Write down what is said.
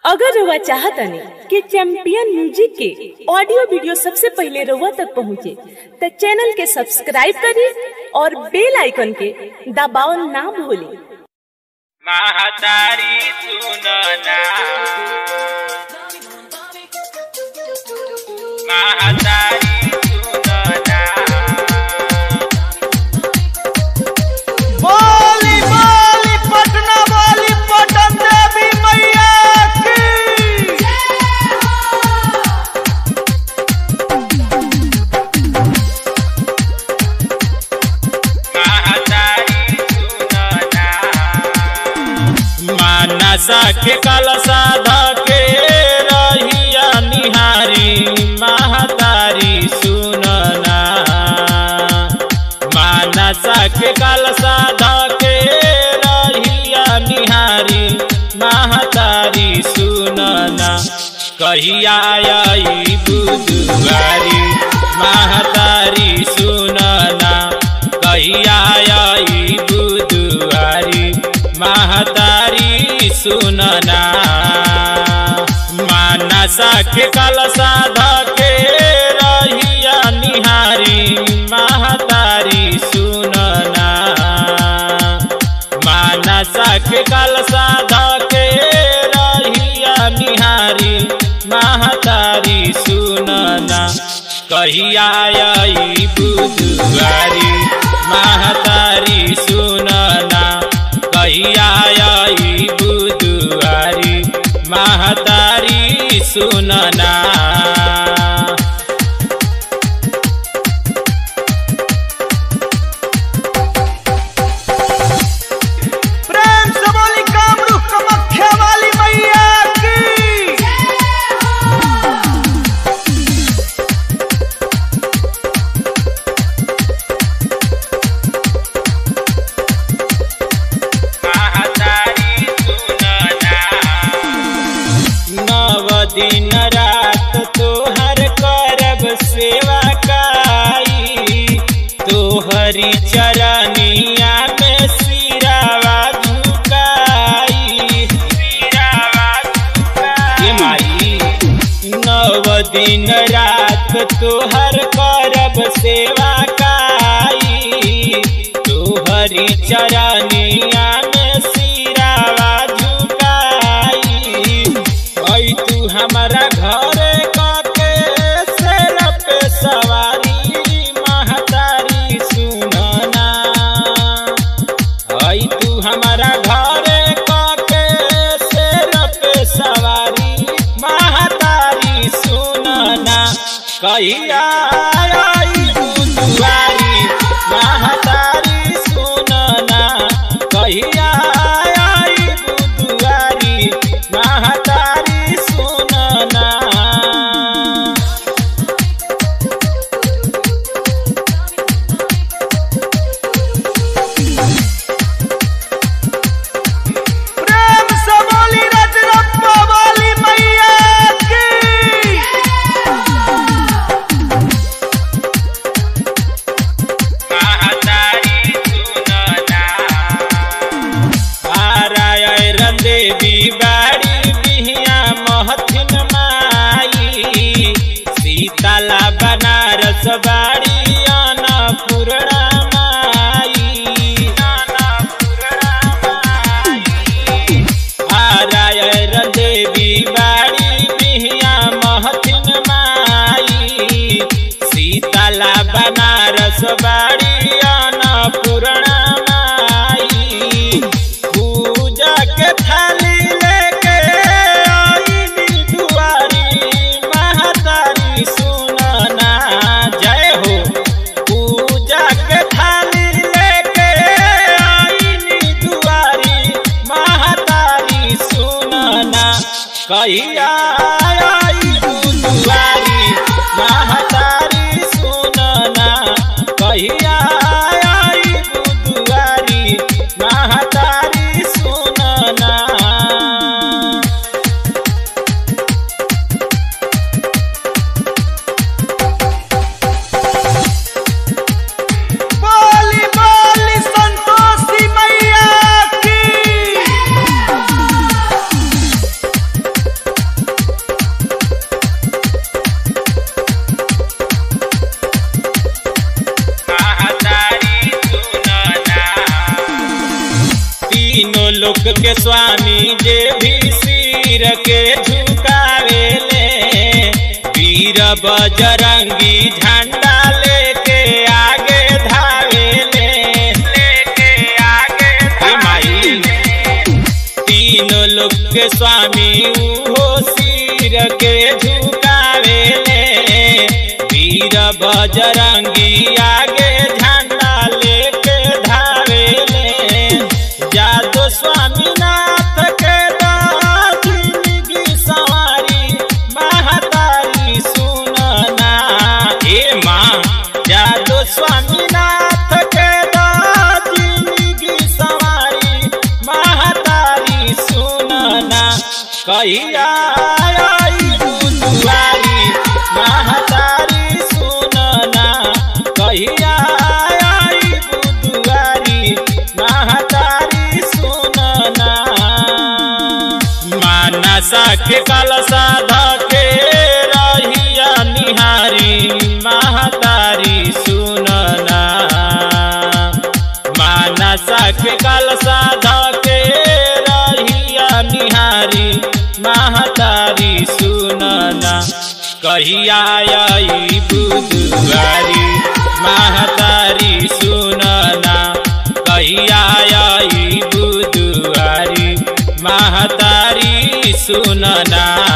अगर रउआ चाहतनी कि चैंपियन म्यूजिक के ऑडियो वीडियो सबसे पहले रउआ तक पहुंचे, त चैनल के सब्सक्राइब करी और बेल आइकन के दबावल ना भूली महातारी सुनना महातारी सुनना बोली बोली पटना बोली पटन देवी मैया की महातारी सुनना मानसा के कलसा धके रहिया निहारी महतारी सुनना मानसा के कलसा धके रहिया निहारी महतारी सुनना कहिया आई बुधवारी महतारी सुनना कहिया आई बुधवारी महतारी सुनना मानसा के कलसा धके रहिया निहारी महतारी सुनना मानसा के कलसा धके रहिया निहारी महतारी सुनना कहिया आई बुधवारी महतारी सुनना कहिया आई बुधवारी महतारी सुनना प्रेम से बोली कामरू कमख्या वाली मैया की महातारी सुनना नव दिन रात तोहर करब सेवा काई तोहरी चरनिया में सिरावा झुकाई सिरावा ये माई नव दिन रात तोहर करब सेवा काई तोहरी चरनिया में सिरावा झुकाई ऐ तू हमारा घर काके सेर पे सवारी महतारी सुनना आई तू हमारा घर काके शेर पे सवारी महतारी सुनना कहिया आई बुधवारी महतारी सुनना कहिया आई बुधवारी महतारी सुनना प्रेम से बोली रजरप्पा वाली मैया की महातारी सुनना आराय रंदेवी बाड़ी बिहिया महथिन माई सीताला बनारस बाड़ी अन्नपूर्णा माई अन्नपूर्णा माई आराय रंदेवी बाड़ी बिहिया महथिन माई सीताला बनारस बाड़ी अन्नपूर्णा माई पूजा के थाली लेके आईनी दुआरी महतारी सुनना जय हो पूजा के थाली लेके आईनी दुआरी महतारी सुनना कहिया आई दुआरी महतारी सुनना कहिया आई दुआरी महतारी सुनना बोली बोली संतोषी मैया की बजरंगी झंडा लेके आगे धावेले लेके आगे हे माई तीनों लोग के स्वामी उहो सिर के झुकावेले वीर बजरंगी आगे झंडा लेके धावेले जादो स्वामीनाथ के जिंदगी सवारी महतारी सुनना ए माँ जादो स्वामीनाथ के जिंदगी सवारी महतारी सुनना कहिया आई बुधवारी महतारी सुनना कहिया आई बुधवारी महतारी सुनना मानसा के कलसा धके रहिया निहारी महतारी सुनना मानसा के कलसा धके रहिया निहारी महतारी सुनना कहिया आई बुधवारी महतारी सुनना कहिया आई बुधवारी महतारी सुनना